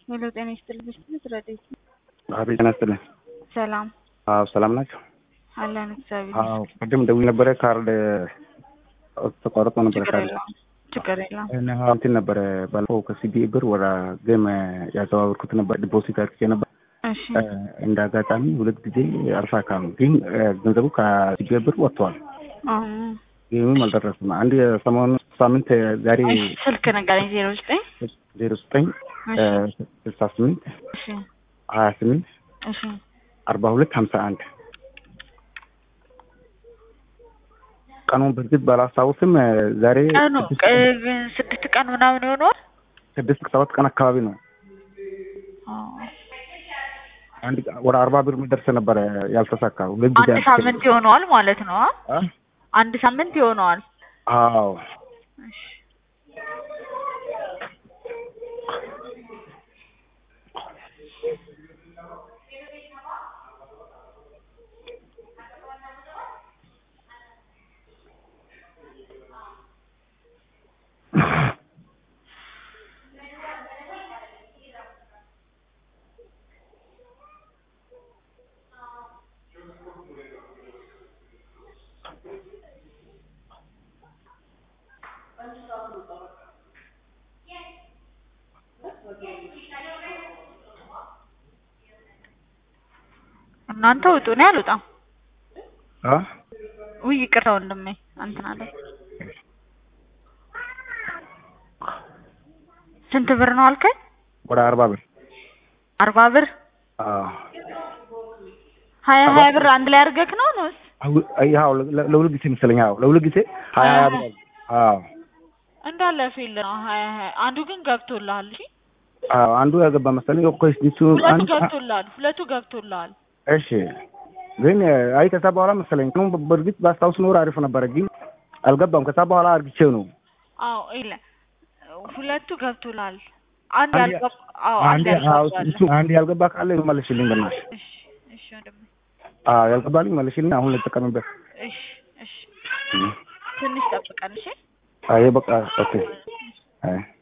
ሄሎ ጤና ይስጥልኝ። ብስት ረዴት አቤት ጤና ይስጥልኝ። ሰላም አዎ ሰላም ናቸው። አለን እግዚአብሔር አዎ ቅድም ደውዬ ነበረ ካርድ ተቋርጦ ነበረ ችግር ካርድ የለውም ችግር የለውም። እና እንትን ነበረ ባለፈው ከሲቢ ብር ወደ ጌም ያዘዋወርኩት ነበር ዲፖዚት አድርጌ ነበር። እሺ እንደ አጋጣሚ ሁለት ጊዜ አልሳካም፣ ግን ገንዘቡ ከሲቢ ብር ወጥተዋል። አዎ። ጌምም አልደረስም። አንድ ሰሞኑ ሳምንት ዛሬ እሺ፣ ስልክ ንገረኝ። ዜሮ ዘጠኝ ዜሮ ዘጠኝ እሺ ስልሳ ስምንት እሺ ሀያ ስምንት እሺ አርባ ሁለት ሀምሳ አንድ ቀኑን በእርግጥ ባላስታውስም ዛሬ ቀኑ ቅ- ስድስት ቀን ምናምን ይሆነዋል። ስድስት ሰባት ቀን አካባቢ ነው። አዎ። አንድ ወደ አርባ ብር የሚደርስ ነበረ ያልተሳካ ሁለት ጊዜ አንድ ሳምንት ይሆነዋል ማለት ነው። አ? አ? አንድ ሳምንት ይሆነዋል። አዎ እሺ እናንተ ውጡ፣ እኔ አልወጣም። አ? ውይ ይቅርታ ወንድሜ እንትን አለ። ስንት ብር ነው አልከኝ? ወደ አርባ ብር አርባ ብር አዎ ሀያ ሀያ ብር አንድ ላይ አድርገህ ነው ነውስ? አው- አዎ ለ- ለሁለት ጊዜ መሰለኝ። አዎ ለሁለት ጊዜ ሀያ ሀያ ብር አዎ እንዳለ ፊል ነው ሀያ ሀያ አንዱ ግን ገብቶልሃል። እሺ አዎ አንዱ ያገባ መሰለኝ። እኮ እሱ ሁለቱ አንድ ገብቶልሃል። ሁለቱ ገብቶልሃል። እሺ ግን አይ ከዛ በኋላ መሰለኝ ቀኑን በ- በእርግጥ ባስታውስ ኖር አሪፍ ነበረ፣ ግን አልገባም። ከዛ በኋላ አርግቼው ነው አዎ ይለ ሁለቱ ገብቶልሃል። አንድ አንድ ያልገባ አዎ አንድ አንድ አዎ ያልገባ እሱ አንድ ያልገባ ካለ መልሽልኝ በእናትሽ። እሺ እሺ ወንድሜ አዎ ያልገባልኝ መልሽልኝ። አሁን ልጠቀምበት። እሺ እሺ ትንሽ ጠብቀን እሺ አይ በቃ ኦኬ አይ